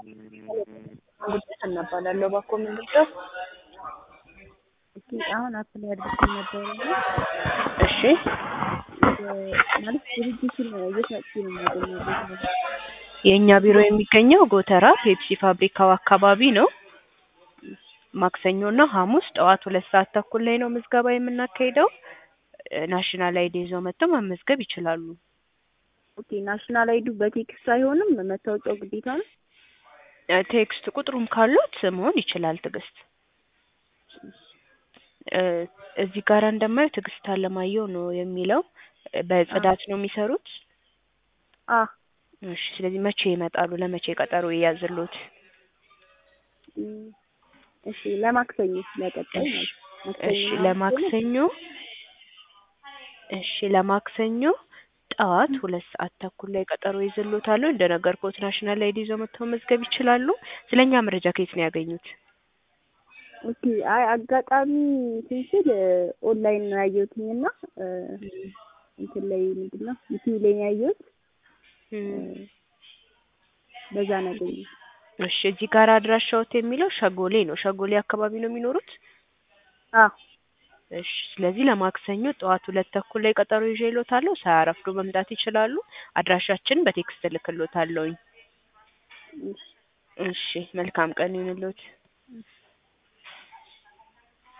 ጉዳይ እናባላለሁ ባኮ ምንድነው? እስኪ አሁን አፕላይ አድርገን ነበረ እና እሺ ማለት ድርጅቱን የት መጥቼ ነው የማገኘው? ቤት ነው የእኛ ቢሮ የሚገኘው ጎተራ ፔፕሲ ፋብሪካው አካባቢ ነው። ማክሰኞና ሐሙስ ጠዋት ሁለት ሰዓት ተኩል ላይ ነው ምዝገባ የምናካሂደው። ናሽናል አይዲ ይዘው መጥተው መመዝገብ ይችላሉ። ኦኬ ናሽናል አይዱ በቴክስት አይሆንም? መታወቂያው ግዴታ ነው? እ ቴክስት ቁጥሩም ካሉት መሆን ይችላል። ትዕግስት እ እዚህ ጋር እንደማየው ትዕግስት አለማየሁ ነው የሚለው። በጽዳት ነው የሚሰሩት? አ እሺ ስለዚህ መቼ ይመጣሉ? ለመቼ ቀጠሮ ይያዝልዎት? እም፣ እሺ ለማክሰኞ ለቀጣይ እሺ ማለት እሺ ለማክሰኞ እሺ ለማክሰኞ ጠዋት ሁለት ሰዓት ተኩል ላይ ቀጠሮ ይዝልዎታል። እንደነገርኩት ናሽናል አይዲ ይዘው መጥተው መመዝገብ ይችላሉ። ስለኛ መረጃ ከየት ነው ያገኙት? ኦኬ አይ አጋጣሚ ስንስል ኦንላይን ነው ያየሁትኝ እና እ እንትን ላይ ምንድን ነው ዩቲዩብ ላይ ነው ያየሁት እ በዛ ነው ያገኘሁት። እሺ እዚህ ጋር አድራሻዎት የሚለው ሸጎሌ ነው። ሸጎሌ አካባቢ ነው የሚኖሩት? አዎ እሺ ስለዚህ ለማክሰኞ ጠዋት ሁለት ተኩል ላይ ቀጠሮ ይዤልዎታለሁ። ሳያረፍዱ መምጣት ይችላሉ። አድራሻችንን በቴክስት እልክልዎታለሁኝ። እሺ እሺ መልካም ቀን ይሁንልዎት።